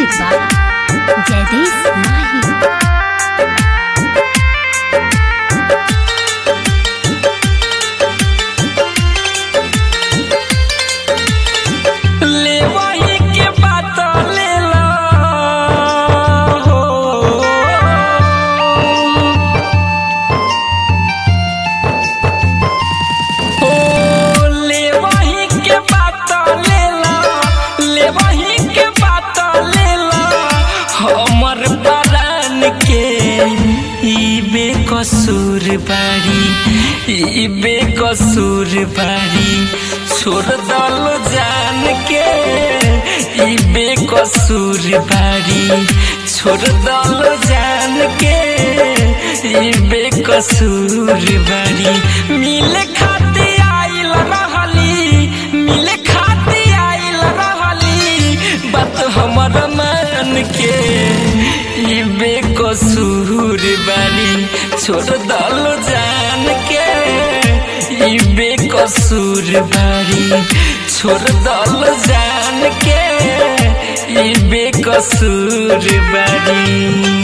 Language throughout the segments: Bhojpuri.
Music by Jagdish Mahi. ले वही के बात ले लो हो। ओ, ले वही के बात ले लो, ले वही के बात ले लो, हमर परान के ई बेकसूर बाड़ी ई बेकसूर बाड़ी छोड़ दल जान के ई बेकसूर बाड़ी छोड़ दल जान के ई बेकसूर बाड़ी मिले खाती आइल रहली मिले खाती आइल रहली बात हमर मान के ई बेकसूर बाड़ी छोड़ दल जान के ई बेकसूर बाड़ी छोड़ दल जान के ई बेकसूर बाड़ी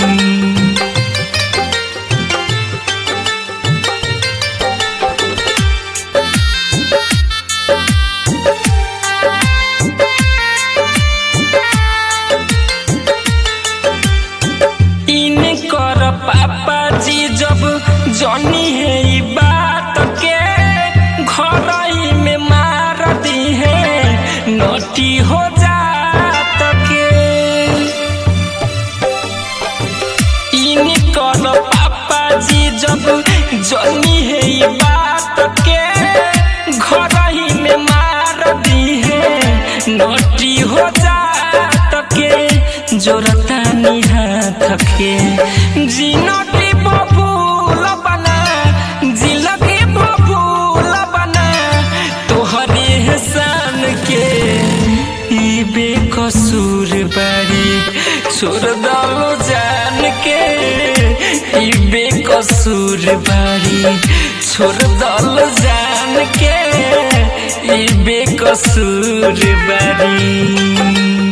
इनकर पापा जी जब जनी है ई बात के घर ही में मार दी है नटी हो जात के इनकर पापा जी जब जनी है ई बात के घर ही में मार दी है नटी हो जात के जोरता हाथ के जिनटी बबूल बना जिलकी बबूल बना तोहरे हसान के ई बेकसूर बाड़ी छोड़ दलो जान के ई बेकसूर बाड़ी छोड़ दलो जान के ई बेकसूर बाड़ी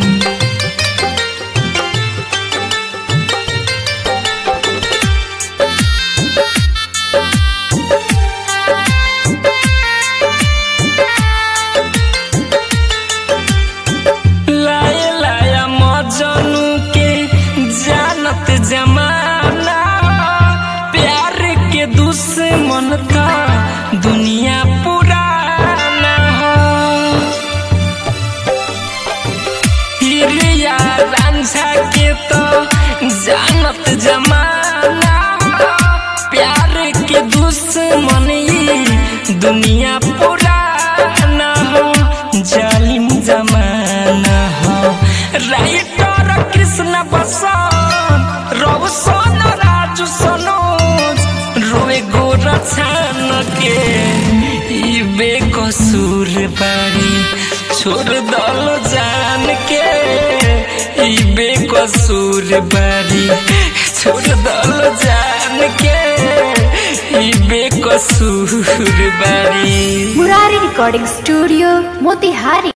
लाए लाया मजनू के जानत जमाना प्यार के दुश्मन का दुनिया पुराना हो हिरिया रांझा के तो जानत जमाना प्यार के दुश्मन ई दुनिया पुराना हो जालिम जमाना हो राइटर कृष्ण बसंत रवसन राजू सनोज रोए गोरा छान के ई बेकसूर बाड़ी छोड़ दल जान के ई बेकसूर बाड़ी छोड़ दल जान के ई बेकसूर बाड़ी Murari Recording Studio, Motihari.